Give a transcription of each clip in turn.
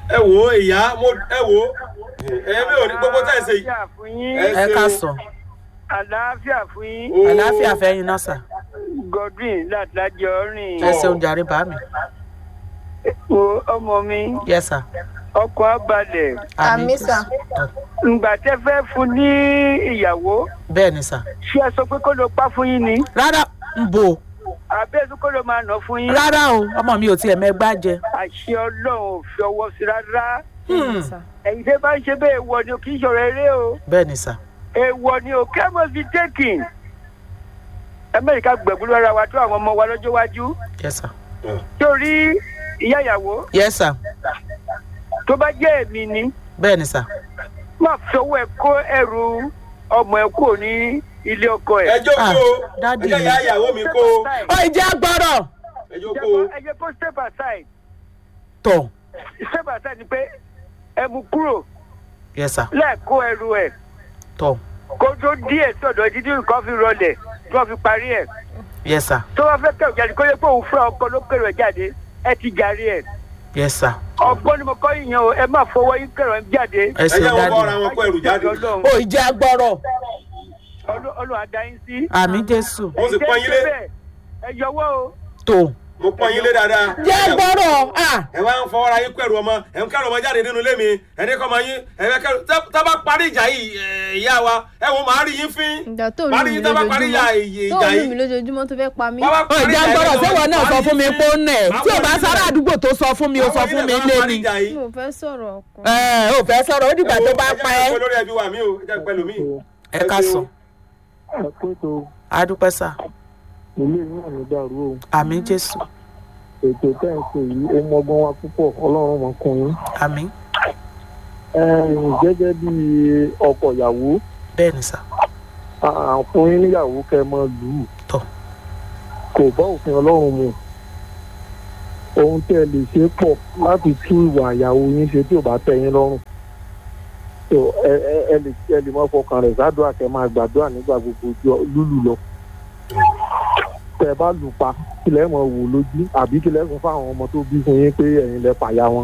ẹ wò ó ìyá mo ẹ wò ó ẹbí ò ní gbogbo tá ẹ ṣe yìí. àlàáfíà fún yín Ẹ ẹ ká ṣeun. sọ àlàáfíà fún yín Ó- àlàáfíà fẹ́yìn náà sà godwin látàjọ rìn ẹ ṣeun jàre bá mi o ọmọ mi yẹ sà ọkọ abalẹ Àmì sà. ǹgbà tẹ fẹ́ fún ní ìyàwó bẹ́ẹ̀ ni sà ṣé ẹ sọ pé kó ló pa fún yín ni rárá ń bò àbẹ́ ẹ̀sùn kó ló máa nà fún yín rárá o ọmọ mi ò tiẹ̀ mẹ́gbá jẹ àṣẹ ọlọ́run ò fi ọwọ́ sí rárá Hmm, ẹ̀yin tẹ́ bá ń ṣe bẹ́ẹ̀ wọ ni o kì í ṣọ̀rọ̀ eré o bẹ́ẹ̀ ni sà èèwọ̀ ni o care must be taken amẹ́ríkà gbẹ̀gbúrú ara wa tó àwọn ọmọ wa lọ́jọ́ iwájú yẹ sà torí ìyá ìyàwó yẹ sà tó bá jẹ́ èmi ni bẹ́ẹ̀ ni sà má fi owó ẹ kó ẹrù ọmọ ẹ kúrò ní ilé ọkọ ẹ ẹ. jókòó Ah, dádì ẹ jẹ́ ìyá ìyàwó mi kó ó ìjẹ́ gbọ́dọ̀ ẹ jókòó. ẹ jẹ́ kó step aside tọ̀ step aside ni pé ẹ mú kúrò yẹ sà lẹ́ẹ̀kó ẹrù ẹ̀ tọ̀ kó tó díẹ̀ sọ̀dọ̀ títí nǹkan fi rọlẹ̀ tí wọ́n fi parí ẹ̀ yẹ sà tó bá fẹ́ kẹrù jáde kó yẹ pé òun fúnra ọkọ ló kẹrù ẹ̀ jáde ẹ ti jàre ẹ̀ yẹ sà ọgbọ́n ni mo kọ́ yìnyín o ẹ má fọwọ́ yín kẹrù ẹ̀ jáde. ẹ ẹ ṣeun jẹ́ wọn dádì bọ́ ara wọn kó ẹrù jáde. Ọlọ́run- ó ìjẹ́ gbọ́dọ̀ Ọlọ́run àdáyín sí. àmì jésù mo sì pọ́n yín lé ẹ yọwọ́ o. tó mo pọ́n yín lé dáadáa. jẹ́ gbọ́dọ̀ à ẹ wá ń fọwọ́ ra yín kẹrù ọmọ ẹ ń kẹrù ọmọ jáde nínú ilé mi ẹ ní kọ́ ọmọ yín ẹ fẹ́ kẹrù tá tá bá parí ìjà yìí ẹ, ìyá wa ẹ wo màá rí yín fín. ìjà tó màá lù rí mí yín tá bá parí ìjà lójoojúmọ́ tó ìjà lù yìí. mí lójoojúmọ́ tó fẹ́ pa mí. Bá bá ó parí ìjẹ́ ìjà gbọ́dọ̀ yìí, sẹ́wọ̀n náà màá sọ rí fún mi yín pé ó fín. nẹ̀ Màá tí ò wọlé bá náà. sára àdúgbò tó sọ fún mi ó sọ Màá fún mi wọlé náà, lé màá parí ni ìjà yìí. mi ò fẹ́ sọ̀rọ̀ ọkàn. ẹ ò fẹ́ sọ̀rọ̀ ó dìgbà tó bá pa ẹ́ ẹ jẹ́ lórí ẹbí wa mi o ẹ jẹ́ pẹ̀lú mi. ẹ ká sọ àpètò adúpẹ́ sà ilé yìí náà ní dàrú o àmì jésù ètò tẹ́ ń pè yìí ó mọgbọ́n wa púpọ̀ ọlọ́run mọ̀ kún yín. àmì Ẹ̀yin gẹ́gẹ́ bí ọkọ ìyàwó bẹ́ẹ̀ ni sà àfún yín níyàwó kẹ́ ẹ mọ lù ú tọ̀ kò bá òfin ọlọ́run mu ohun tẹ́ ẹ lè ṣe pọ̀ láti tú ìwà ìyàwó yín ṣe tí ò bá tẹ́ yín lọ́rùn so ẹ ẹ ẹ lè ẹ lè mọ fọkàn rẹ̀ sádùá kẹ́ máa gbàdúrà nígbà gbogbo jọ lúlù lọ tẹ́ ẹ bá lù pa kílẹ̀ mọ̀ wò lójú àbí kílẹ̀ sọ fáwọn ọmọ tó bí fún yín pé ẹ̀yin lẹ pàyà wọn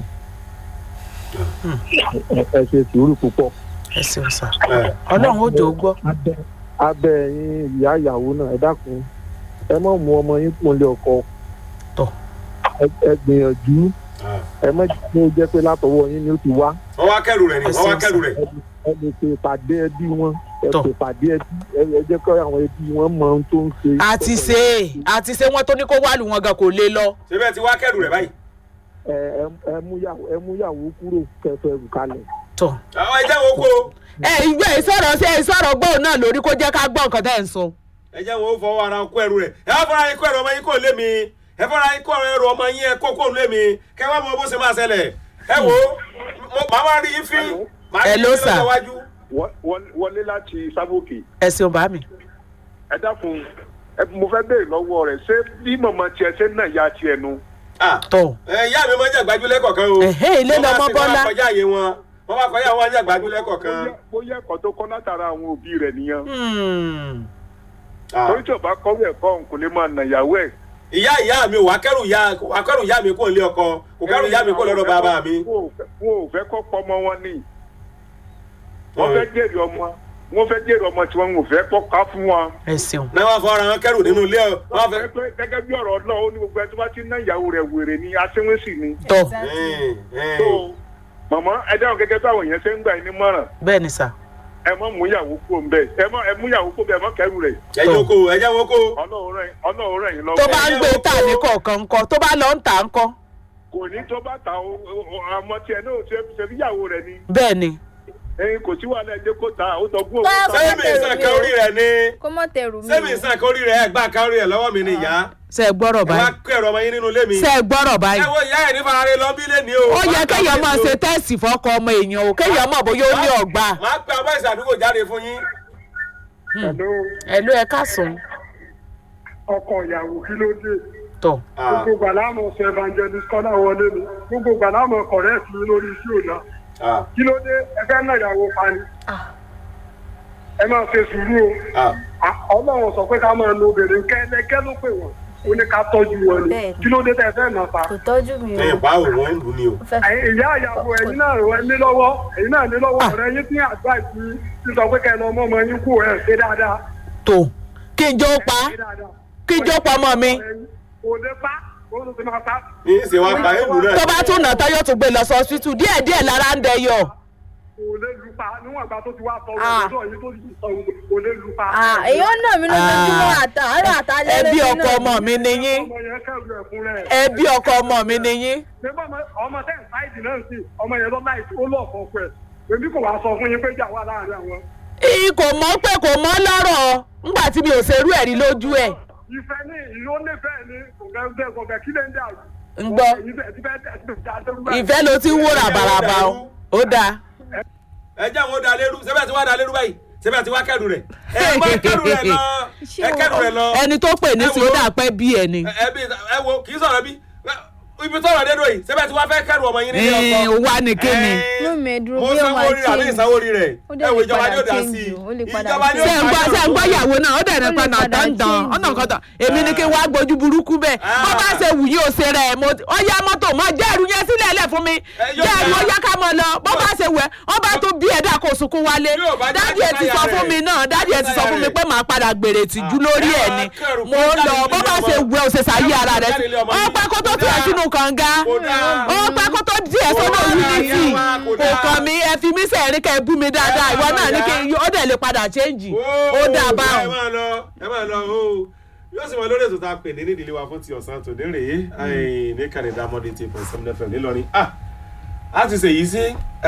ẹ ẹ ṣe sùúrù púpọ̀ ẹ ṣeun sà ẹ ọlọ́run ó jò ó gbọ́ abẹ abẹ ẹyin ìyá ìyàwó náà ẹ dákun ẹ má mú ọmọ yín kúnlẹ̀ ọkọ Tọ́. Ẹ- ẹ gbìyànjú ẹ má jẹ́ kó jẹ́ pé látọwọ́ yín ni ó ti wá wọ́n wá kẹrù rẹ̀ ni wọ́n wá kẹrù rẹ̀. ẹ lè ṣe ìpàdé ẹbí wọn ẹ Tọ́. ṣe ìpàdé ẹbí ẹ ẹ jẹ́ kó àwọn ẹbí wọn mọ ohun tó ń ṣe. àti ṣe àti ṣe wọn tó ní kó wà lù wọn gan kò lè lọ ṣé bẹ́ẹ̀ ti wá kẹrù rẹ̀ báyìí. ẹ ẹ- ẹ mú yàwó ẹ mú yàwó kúrò kẹfẹ rù kalẹ̀. tọ̀ àwọn ẹjẹ́ wo kó ẹ ìgbẹ́ ìsọ̀rọ̀ sí ìsọ̀rọ̀ gbóhùn náà lórí kó jẹ́ ká gbọ́ nǹkan tẹ́ ẹ̀ ń sọ ẹjẹ́ wo fọwọ́ ara kó ẹrù rẹ̀ ẹ wá fọwọ́ ara yín kó ẹrù ọmọ yín kó lé mi ẹ fọwọ́ ara yín kó ẹrù ọmọ yín ẹ kó kó lé mi kẹ wá mọ bó ṣe máa ṣẹlẹ̀ ẹ wo mo- màá wá rí yín fín màá rí yín Hello, fín sir. lọ́jọ́ iwájú. Wọ- wọ- wọlé láti sábòkè ẹ ṣeun bá mi ẹ dákun ẹ mo fẹ́ béèrè lọ́wọ́ rẹ̀ ṣé bí mọ̀mọ́ tiẹ̀ ṣe náà ya tiẹ̀ nu. Ah, tọ̀ ẹ, ìyá mi máa ń jàgbájúlẹ̀ kọ̀ọ̀kan o. Ẹ̀hẹ́, ilé Wọ́n bá lọmọ sì- Bọ́lá. wọ́n bá kọjá àyè wọn wọ́n bá kọjá àwọn jàgbájúlẹ̀ kọ̀ọ̀kan. Bóyá- bóyá ẹ̀kọ́ tó kọ́ látara àwọn òbí rẹ̀ nìyẹn. Hmm. Ah. torí tí o bá kọ́wé ẹ̀kọ́ òun kò lè máa nà ìyàwó ẹ̀. ìyá ìyá mi ò wá kẹrù ìyá wá kẹrù ìyá mi kó lé ọkọ kò kẹrù ìyá mi kó lọ́dọ̀ bàbá mi. wọn ò fẹ́- wọn ò fẹ́ kọ́ pọ́ ọmọ wọn ní. wọ́n fẹ́ jèrè ọmọ wọ́n fẹ́ jèrè ọmọ tí wọ́n ò fẹ́ kọ́ ká fún wọn. ẹ ṣeun náà wọ́n fọwọ́ ara wọn kẹrù nínú ilé ọ wọ́n fẹ́. Gẹ́gẹ́- gẹ́gẹ́ bí ọ̀rọ̀ náà ó ní gbogbo ẹ tó bá ti ná ìyàwó rẹ̀ wèrè ni aṣẹ́wéṣì ni. tọ̀ Ẹ̀ẹ́n, ẹ̀ẹ́n. tó màmá ẹ dáhùn gẹ́gẹ́ bí àwọn èèyàn ṣe ń gbà yín ní mọ̀ràn bẹ́ẹ̀ ni sà ẹ má mú ìyàwó kó ń bẹ̀ ẹ má ẹ mú ìyàwó kó bẹ̀ ẹ má kẹ́rù rẹ̀ ẹ jókòó ẹ jẹ́ wọn kó. ọlọ́run rẹ̀ ọlọ́run rẹ̀ yín tó lọ́wọ́. bá ń gbé tà ní kọ̀ọ̀kan ńkọ́ tó bá lọ ń tà ńkọ́ kò ní tó bá ta o- o- o- àmọ́ tiẹ̀ náà ṣe ṣe bí ìyàwó rẹ̀ ni bẹ́ẹ̀ ni ẹyin kò sí wàhálà ẹjẹ kó ta ó tọ́ gbó Bá- owó ta. sẹ́mi ìsàn kan orí rẹ̀ ni kó mọ̀ tẹ̀rù mi. sẹ́mi ìsàn kan orí rẹ̀ ẹ̀ gbà kan orí rẹ̀ lọ́wọ́ mi ni ìyá. ṣe é gbọ́rọ̀ ẹ wá báyìí kó ẹ̀rọ ọmọ yín nínú ilé mi. ṣe é gbọ́rọ̀ báyìí ẹ wo ìyá ẹ̀ ní farare lọ bí lé ní o. ó yẹ kéèyàn máa ṣe tẹ́ẹ̀sì fọ́kọ ọmọ èèyàn o kéèyàn mọ̀ bóyá ó ní ọ̀gbà máa pe ọmọ ìsàdúgbò jáde fún yín. Hello, ẹ ló ẹ káàsán ọkọ ìyàwó kí ló dé tọ̀ Ah, gbogbo gbàlámù ṣe evangelist kọ́lá wọlé mi gbogbo gbàlámù correct mi lórí iṣẹ́ òdà ah, kí ló dé ẹ fẹ́ náà ìyàwó pani ẹ máa ṣe sùúrù o ah. À- ọlọ́run sọ pé ká máa lo obìnrin kẹ́lẹ́kẹ́ ló pè wọ́n ó ní ká tọ́jú wọn ni Bẹ́ẹ̀ni. kí ló dé tẹ́ ẹ fẹ́ nà pa. kò tọ́jú mi o ẹ̀yìn pa òun wọn ń lù ní o. ó fẹ́ Ẹ̀yin ìyá ìyàwó ẹ̀yin náà rẹ̀ ní lọ́wọ́ ẹ̀yin náà ní lọ́wọ́ Ah. ọ̀rẹ́ yín tí àgbà ìsí sísọ pé kẹ́ ẹ lọ mọ́ ọmọ yín kú ẹ̀ ṣe dáadáa. tó kí n jó pa ṣe dáadáa. kí n jó pa ọmọ mi kò lè pa kò lè máa pa. ní í ṣe wá pa èlù náà. tó bá tún nà tán yóò tún gbé lọ sọ hospital díẹ̀ díẹ̀ lára ń dẹyọ kò lè lu pa níwọ̀n ìgbà tó ti wá sọ Ah. ọ̀rọ̀ yìí tó ti sọ kò lè lu pa. Ah, èèyàn náà mi lójoojúmọ́ Ah. àtàárọ̀ àtàlẹ́ ẹbí lórí ọkọ náà. ọmọ mi nìyín ọmọ yẹn kẹ́rù ẹ̀kún rẹ̀. ẹbí ọkọ ọmọ mi nìyín ṣé bá ọmọ ọmọ tẹ́ ẹ̀ sáìdì náà sí ọmọ yẹn lọ láì ó lọ ọ̀fọ̀ pẹ̀ èmi kò wá sọ fún yín pé jà wà láàrin àwọn. ì kò mọ̀ pé kò mọ̀ lọ́rọ̀ ńgbà tí mi ò ṣerú ẹ̀rí lójú ẹ̀ ìfẹ́ ní ìlú ó nífẹ̀ẹ́ ní kòkẹ́ kòkẹ́ kí lè ń dà yìí. ń gbọ́ ìfẹ́ ló ti ń wó ràbàràbà o ó dáa ẹ jẹ́ àwọn ó da lérú sẹ́bẹ̀ tí wá da lérú báyìí sẹ́bẹ̀ tí wá kẹ́rù rẹ̀ ẹ má kẹ́rù rẹ̀ lọ ẹ kẹ́rù rẹ̀ lọ. ẹni tó pè ní Ẹ sí wo- ó dà pẹ́ bí ẹ ni ẹ ẹ bí ẹ wo kì í sọ̀rọ̀ bí ibi tọ̀rọ̀ dé dòyìn sẹ́bẹ̀ tí wá fẹ́ kẹ́rù ọmọ yín nílé ọkọ. Ẹ̀ẹ́n, wá ní kíni. Inú mi dúró mo bí ó sanwó máa orí rẹ̀ àbí change. ìsanwó orí rẹ̀ Ó dẹ̀ ẹ wo lè ìjọba padà ni ó dá change sí i o, ó lè padà ìjọba ni ó ṣe ń gbọ́ ṣe ń gbọ́ dá ìyàwó náà ó dẹ̀ ní Ó lè padà padà dandan change ọ̀nà o. kan tán èmi ni kí n wá gbójú burúkú bẹ́ẹ̀ Ah. bó bá ṣe wù yí o ṣe rẹ̀ mo ó yá mọ́tò mọ́ jẹ́ ẹrù yẹn sílẹ̀ lẹ̀ fún mi yóò jẹ́ ẹrù dá. ó yá ká mọ́ lọ bó bá ṣe wẹ̀ wọ́n bá tún bí ẹ̀dá kò sunkún wálé Yóò bá jẹ́ dádì ẹ̀ ti káyà sọ rẹ̀. fún mi náà dádì ẹ̀ ti sọ fún mi Káyà pé màá padà gbèrè tìjú lórí ẹ ẹ̀ máa ni kẹrù mo kó lọ jáde bó bá nílé ṣe ọmọ. wẹ̀ ó ṣe ṣàyé ara rẹ̀ Jáde nílé ọmọ ó yìí. pẹ́ kó tó Kò tiẹ̀ dáa. sínú kànga Kò dáa. ó pẹ́ kó tó díẹ̀ sọ́nà Kò dáa, unity ìyá wa, kò kò dáa. kàn mí ẹ fi mí sẹ́ẹ̀rí kẹ́ ẹ bú mi dáadáa ìwọ náà ní kí ó dẹ̀ lè padà change ó dáa ẹ báwọn. máa lọ ẹ máa lọ o yóò sì mọ lórí ètò tá a pè ní nídìílé wa fún ti ọ̀sán tòní rèé ẹ̀yìn ní kànìdá mọ́dé tí point seven fm nílọrin ah a ti ṣèyí sí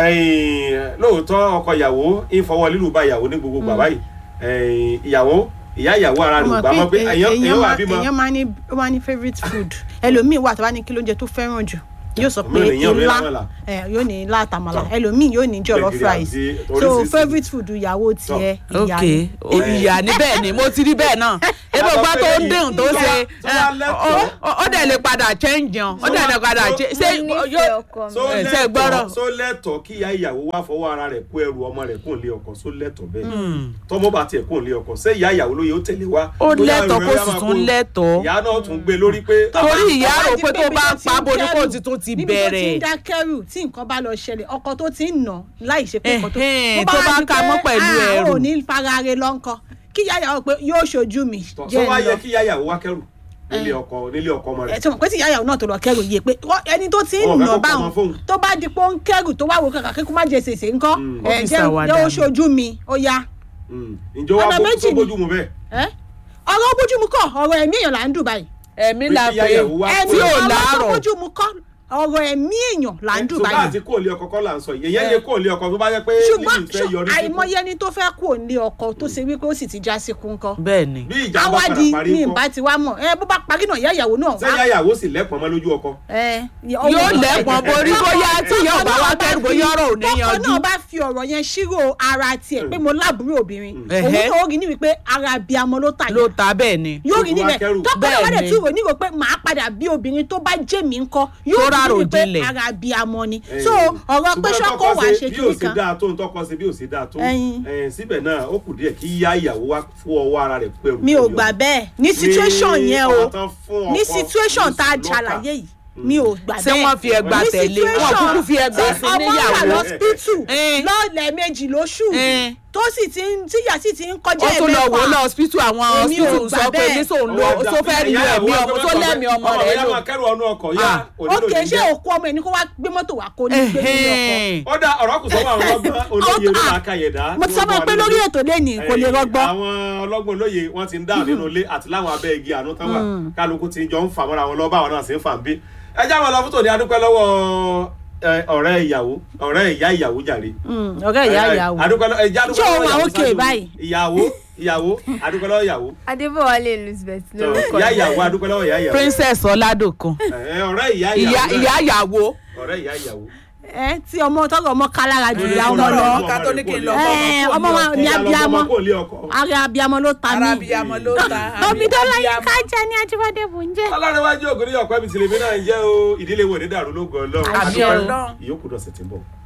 ẹ̀yìn lóòótọ́ ọkọ ìyàwó ìfọwọ́ lílù bá ìyàwó ní gbogbo bàbá yìí ẹ̀yìn ìyàwó ìyá ìyàwó ara rẹ̀ ò gbà mọ́ pé èèyàn èèyàn wà bímọ èèyàn máa ní ó máa ní favourite food ẹlòmíì wà tó bá ní kí lóúnjẹ tó fẹ́ràn jù yóò sọ pé Òmíràn èèyàn ò ní ilá àmàlà. ẹ, yóò ní ilá àtàmàlà Tọ́. ẹlòmíì yóò ní jollof Gbẹ̀gìrì rice àti so oríṣiríṣi. favourite food ìyàwó tiẹ̀ ìyá ok ni. ìyá ni bẹ́ẹ̀ ni mo ti rí bẹ́ẹ̀ náà ebi ọgbà tó ń dẹ̀hùn tó ṣe Tó bá lẹ́tọ̀ọ́. ẹ, ó- ó dẹ̀ lè padà change yan ó dẹ̀ lè padà So- change ṣé Mo nífẹ̀ẹ́ yóò ọkọ mi. so ẹ, ṣe gbọ́rọ̀. lẹ́tọ̀ so lẹ́tọ̀ kí ìyá ìyàwó wá fọwọ́ ara rẹ̀ kó ẹrù ọmọ rẹ̀ kó lé ọkọ so lẹ́tọ̀ bẹ́ẹ̀ tọmọ bá tiẹ̀ kó lé ọkọ ṣé ìyá ìyàwó ló yẹ ó tẹ̀lé wá ó Bóyá lẹ́tọ̀ọ́ ẹrù kó rẹ̀ sì máa tún kó- lẹ́tọ̀ọ́ ìyá náà tún gbé lórí pé torí ìyá Tó bá rò di pé tó ibi bá tó ń ti pa ń boni kó kẹ́rù, ti tún ti níbi tó ti ń bẹ̀rẹ̀ dá kẹ́rù tí nǹkan bá lọ ṣẹlẹ̀ ọkọ tó ti ń nà láì ṣe pé nǹkan tó Ẹ̀hẹ́n, bó tó bá di ka pé, mọ́ pẹ̀lú "Ah, ẹrù." ò ní farare lọ́nkọ kí ìyá ìyàwó pé yóò ṣojú mi tọ̀ jẹ́ sọ wá ń yẹ lọ kí ìyá ìyàwó wá kẹrù nílé ọkọ nílé ọkọ ọmọ ẹ rẹ̀ tí mo pé tí ìyá ìyàwó náà tó lọ kẹrù yìí pé wọ́n- ẹni tó ti ń Wọn ò fẹ́ nà kó báwọn pamọ́ fóun. tó bá di pé ó ń kẹrù tó wá wo kankan kíkú má jẹ sèse ńkọ́ Ó ẹ fi jẹ́ ṣàwàdà jẹ́ ó ni. ṣojú mi ó yá Mm. ǹjẹ́ wàá Ọ̀nà bó méjì tó ni. bójú mu bẹ́ẹ̀ ẹ ọ̀rọ̀ bójúmu kọ́ ọ̀rọ̀ ẹ̀mí èèyàn là ń dùn báyìí ẹ̀mí Pé la kí ìyá pé ìyàwó wá ẹ̀mí tí ò ọ̀rọ̀ tó láàrọ̀ bójúmu kọ́ ọ̀rọ̀ ẹ̀mí èèyàn là ń dùn ṣùgbọ́n báyìí àti kó lé ọkọ kọ́ là ń sọ yìí èyàn lè kó lé ọkọ tó bá yẹ pé ṣùgbọ́n lílù fẹ́ yọrí sí àìmọye ẹni tó fẹ́ kú òǹlé ọkọ tó ṣe wípé ó sì ti já sí kú ńkọ́ bẹ́ẹ̀ ni bí ìjà bá padà awádìí parí ní kọ́ ìbá ti wá mọ̀ ẹ bó bá parí náà ìyá ìyàwó náà ṣé ìyá ìyàwó sì lẹ́pọ̀n mọ́ lójú ọkọ ẹ yóò lẹ́pọ̀n borí bóyá tí yóò bá wá kẹ́rù bóyá ọ̀rọ̀ ò ní tọkọ yanjú náà bá fi ọ̀rọ̀ yẹn ṣírò ara tiẹ̀ pé mo lábúrò obìnrin òun Ẹ̀hẹ́. náà ó rí ní wípé ara abiyamọ ló tà ló yá ta bẹ́ẹ̀ ni yóò rí Gbogbo níbẹ̀ akẹ́rù. tọkọ náà wá dẹ̀ Bẹ́ẹ̀ni. tún rò nígbò pé màá padà bí obìnrin tó bá jẹ́ mi ńkọ́ yóò Tó rí rárò ní wípé jinlẹ̀. ara abiyamọ ni Eh, so ọ̀rọ̀ pé ṣùgbọ́n ṣọ́kọ tọkọ wà ṣe ṣe bí ò kíní sí kan dáa tó ń tọkọ ṣe bí ò sí dáa tó Ẹyin. Eh, síbẹ̀ náà ó kù díẹ̀ kí ìyá ìyàwó wá fún ọwọ́ ara rẹ̀ pẹ̀lú mi ò gbà bẹ́ẹ̀ ní situation yẹn o ní situation tá a ṣàlàyé yìí mi ò gbà bẹ́ẹ̀ ṣé wọ́n fi ẹgbà ní tẹ̀lé wọn situation kúkú fi ẹgbà tí sí ọmọ wà níyàwó lọ́sípítù Eh. lọ́ọ̀lẹ̀ méjì lóṣù Eh. tó sì ti ń tíyà sì ti ń kọjá ó tún lọ wò ó lọ ẹ̀mẹ́fà hospital àwọn Èmi ò hospital gbà sọ pé bẹ́ẹ̀. ní sòun lọ tó fẹ́ rí ẹ̀mí ọmọ tó lẹ́mí ọmọ rẹ̀ lò. lò ọmọ kẹrù ọ̀nù ọkọ̀ yá Ah. ókè ṣé òkú ọmọ ẹni kó wá gbé mọ́tò wá kó ní gbé nínú ọkọ̀ Ẹ̀hẹ́n. ó dá ọ̀rọ̀ kù sọ́wọ́ àwọn ọlọ́gbọ́n olóye orí àkàyẹ̀dá mo ti sọ fún ẹ pé lórí ètò lẹ́nìí kò lè rọgbọ́ àwọn ọlọ́gbọ́n olóye wọ́n ti ń dá nínú ilé àti láwọn abẹ́ igi àánú tán wà kálukú ti jọ ń fà mọ́ra wọn lọ́wọ́ báwọn náà sì ń fà ń bí ẹ já wọn lọ fún tòní adúpẹ́ lọ́wọ́ ẹ, ọ̀rẹ́ ìyàwó ọ̀rẹ́ ìyá ìyàwó jàre ọ̀rẹ́ ìyá ìyàwó adúpẹ́ lọ́wọ́ ẹja adúpẹ́ Ṣé òun lọ́wọ́ wà ìyàwó okay ṣáájú. báyìí? ìyàwó ìyàwó adúpẹ́ lọ́wọ́ ìyàwó adébọ̀wálé elizabeth lórúkọ ìyá ìyàwó adúpẹ́ lọ́wọ́ ìyá ìyàwó princess ọládòkun Ẹ, ọ̀rẹ́ ìyá ìyá ìyàwó ìyá ìyàwó ọ̀rẹ́ ìyá ìyàwó ẹ tí ọmọ tọrọ ọmọ kálára jù ìyá ọmọ lọ ká tó ní kí n lọ Ẹ, ọmọ wa ní abiyamọ ara abiyamọ ló ta mí arábíyamọ ló ta omi tó láyé ká jẹ ní ajíbádé bò ń jẹ. ọlọ́run wájú ògùn ní ọ̀pẹ́ mi tìlẹ̀mí náà ń jẹ́ o ìdílé wo ní dàrú ló gan ọlọ́run Àmín Adúpẹ́. Ọlọ́run. ìyókù dọ̀sẹ̀ tí ń bọ̀.